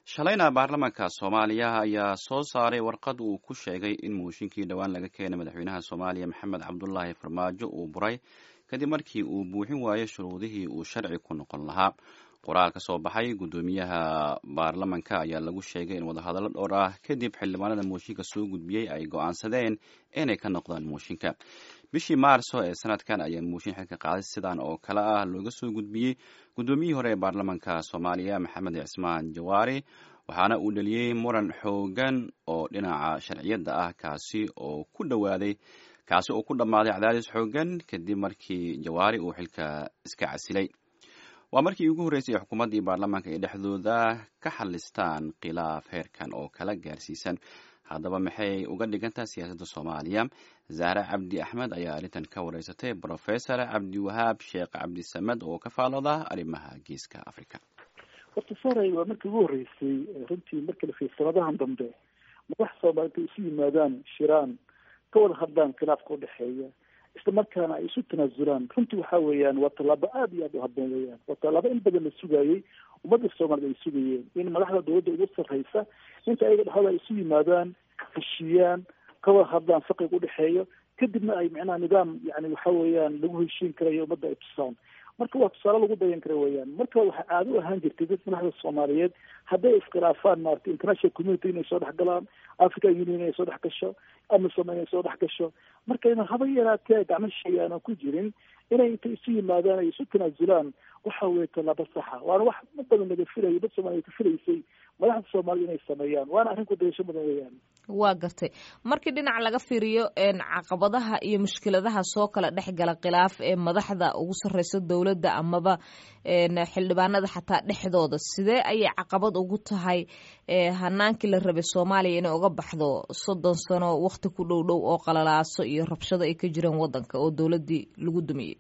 shalayna baarlamaanka soomaaliya ayaa soo saaray warqad uu ku sheegay in mooshinkii dhowaan laga keenay madaxweynaha soomaaliya maxamed cabdulaahi farmaajo uu buray kadib markii uu buuxin waayo shuruudihii uu sharci ku noqon lahaa qoraal ka soo baxay guddoomiyaha baarlamanka ayaa lagu sheegay in wadahadallo dhowr ah kadib xildhibaanada mooshinka soo gudbiyey ay go-aansadeen inay ka noqdaan mooshinka bishii maarso ee sanadkan ayaa mooshin xilka qaaday sidan oo kale ah looga soo gudbiyey guddoomiyihii hore ee baarlamanka soomaaliya maxamed cismaan jawaari waxaana uu dheliyey muran xoogan oo dhinaca sharciyadda ah kaasi oo ku dhawaaday kaasi oo ku dhammaaday cadaadis xoogan kadib markii jawaari uu xilka iska casilay waa markii ugu horreysay xukuumaddii baarlamaanka ay dhexdooda ka xalistaan khilaaf heerkan oo kala gaarsiisan haddaba maxay uga dhigantaha siyaasadda soomaaliya zahre cabdi axmed ayaa arrintan ka wareysatay brofesor cabdiwahaab sheekh cabdisamed oo ka faalooda arrimaha geeska africa horta saray waa markii ugu horreysay runtii markii la fiir sanadahan dambe madax soomaaliyed ay isu yimaadaan shiraan ka wada hadlaan khilaafka udhexeeya isla markaana ay isu tanaasulaan runtii waxa weeyaan waa tallaabo aada iyo aada u haboon weeyaan waa tallaabo in badan la sugayey ummadda soomaaliyed ay sugayeen in madaxda dawladda ugu sarreysa inta ayaga dhexdooda ay isu yimaadaan heshiiyaan ka wada hadlaan faqiga udhexeeyo kadibna ay macnaha nidaam yani waxa weeyaan lagu heshiin karayo ummadda ay tusaan marka waa tusaale lagu dayan kara weeyaan marka waxaa caado u ahaan jirtay dad madaxda soomaaliyeed hadday iskhilaafaan maarata international community inay soo dhex galaan african union inay soo dhex gasho amisom inay soo dhex gasho marka ina haba yaraatee gacmo shay aanan ku jirin inay intay isu yimaadaan ay isu tanaasulaan waxa weeye tallaabo saxa waana wax ma badan laga filayo dad soomaaliya ka filaysay madaxda soomaalida inay sameeyaan waana arrin ku dayasho mudan weeyaan waa gartay markii dhinac laga fiiriyo caqabadaha iyo mushkiladaha soo kala dhex gala khilaaf ee madaxda ugu sarreysa dowladda amaba xildhibaanada xataa dhexdooda sidee ayay caqabad ugu tahay hanaankii la rabay soomaaliya inay uga baxdo soddon sano wakti ku dhow dhow oo qalalaaso iyo rabshado ay ka jireen waddanka oo dowladdii lagu dumiyey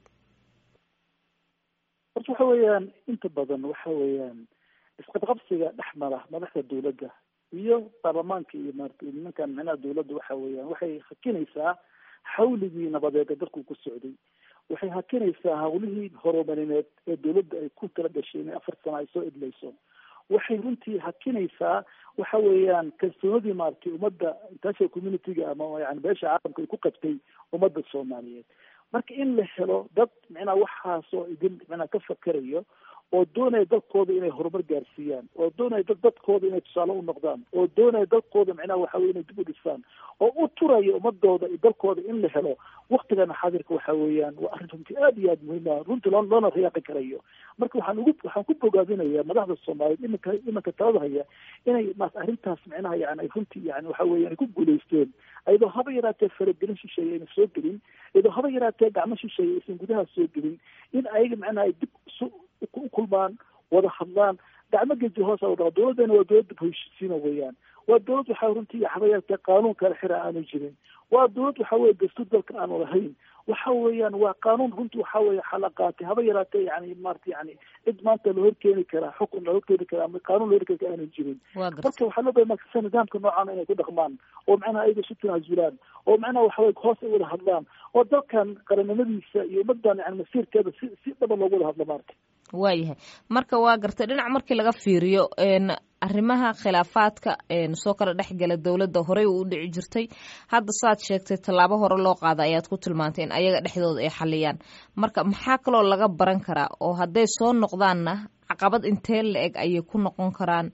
horta waxa weeyaan inta badan waxa weeyaan isqabqabsiga dhex mara madaxda dawladda iyo baarlamaanka iyo maarata nimankan micnaha dawladda waxa weeyaan waxay hakinaysaa xawligii nabadeeda dalku ku socday waxay hakinaysaa hawlihii horumarineed ee dawladda ay ku tala gashay inay afar sano ay soo edlayso waxay runtii hakinaysaa waxa weeyaan kalsoonadii maaratay ummadda international community-ga ama yani beesha caalamka ay ku qabtay ummadda soomaaliyeed marka in la helo dad micnaha waxaasoo idin micnaha ka fakerayo oo doonaya dalkooda inay horumar gaarsiiyaan oo doonaya dad dadkooda inay tusaale u noqdaan oo doonaya dalkooda micnaha waxa weye inay dib u dhisaan oo u turaya ummadooda iyo dalkooda in la helo waktigana xaadirka waxa weeyaan waa arrin runtii aada iyo aada muhiim ah runtii loo loona riyaaqi karayo marka waxaan ugu waxaan ku bogaadinayaa madaxda soomaaliyeed iminka iminka talada haya inay maas arrintaas micnaha yani ay runtii yani waxa weeye ay ku guulaysteen iyadoo haba yaraatee faragelin shisheeye ayna soo gelin iyadoo haba yaraatee gacmo shisheeye aysan gudaha soo gelin in ayaga micnaha ay dib isu u kulmaan wada hadlaan gacmo geji hoos a dhaco dawladdana waa dawlad dib heshiisiina weeyaan waa dawlad waxa runtii haba yaraatee qaanuun kala xira aanu jirin waa dawlad waxa weye dastuur dalka aanu lahayn waxa weeyaan waa qaanuun runtii waxa weye xalaqaatay haba yaraatee yani maarata yani cid maanta la horkeeni karaa xukun la horkeeni karaa ama qaanuun la horkeeni karaa aanu jirin marka waxaa loo baya markasa nidaamka noocan inay ku dhaqmaan oo macnaha ayaga isu tanaasulaan oo macnaha waxa weye hoos ay wada hadlaan oo dalkan qaranimadiisa iyo ummadan yani masiirkeeda si si dhaba loogu wada hadlo maarata waayahay marka waa gartay dhinac markii laga fiiriyo arrimaha khilaafaadka soo kala dhexgala dowladda horey u dhici jirtay hadda saad sheegtay tallaabo hore loo qaada ayaad ku tilmaantay in ayaga dhexdooda ay xaliyaan marka maxaa kaloo laga baran karaa oo hadday soo noqdaanna caqabad intee la eg ayay ku noqon karaan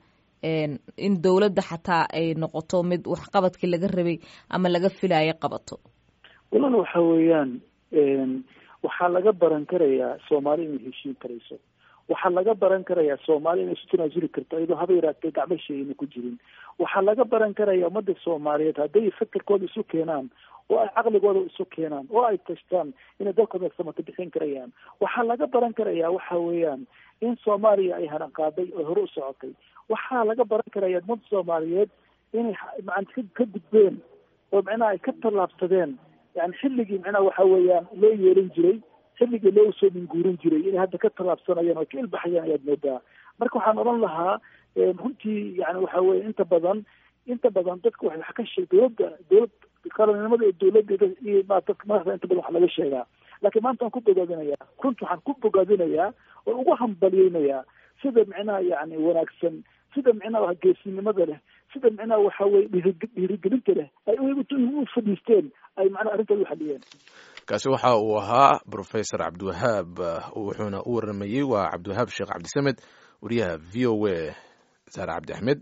in dowladda xataa ay noqoto mid waxqabadkii laga rabay ama laga filayo qabato walala waxa weeyaan waxaa laga baran karayaa soomaali inay heshiin karayso waxaa laga baran karayaa soomaali inay isu tanaasuli karto iyadoo haba yaraatee gacmo sheeyna ku jirin waxaa laga baran karaya ummadda soomaaliyeed hadday fakerkooda isu keenaan oo ay caqligooda isu keenaan oo ay tashtaan inay dalkooda samata bixin karayaan waxaa laga baran karayaa waxa weeyaan in soomaaliya ay haran qaaday oo hore u socotay waxaa laga baran karaya ummadda soomaaliyeed inay maanta ka gudbeen oo macnaha ay ka tallaabsadeen yani xilligii macnaha waxa weeyaan loo yeelan jiray xilligii loo soo minguurin jiray inay hadda ka tallaabsanayaan oo ka ilbaxayaan ayaad moodaa marka waxaan odhan lahaa runtii yani waxa weye inta badan inta badan dadka wa wax ka sheeg dawladda dawlad qaranimada iyo dawladda iyo ma dadka madaxda inta badan wax laga sheegaa laakiin maanta waan ku bogaadinayaa runta waxaan ku bogaadinayaa oo ugu hambalyeynayaa sida micnaha yani wanaagsan sida micnaha geesinimada leh sida micnaha waxa weye dhiirigelinta leh ay u fadhiisteen ay macnaha arrintaas u xaliyeen kaasi waxa uu ahaa professor cabdiwahaab wuxuuna u waramayey waa cabdiwahaab sheekh cabdisamed wariyaha v o a saare cabdi axmed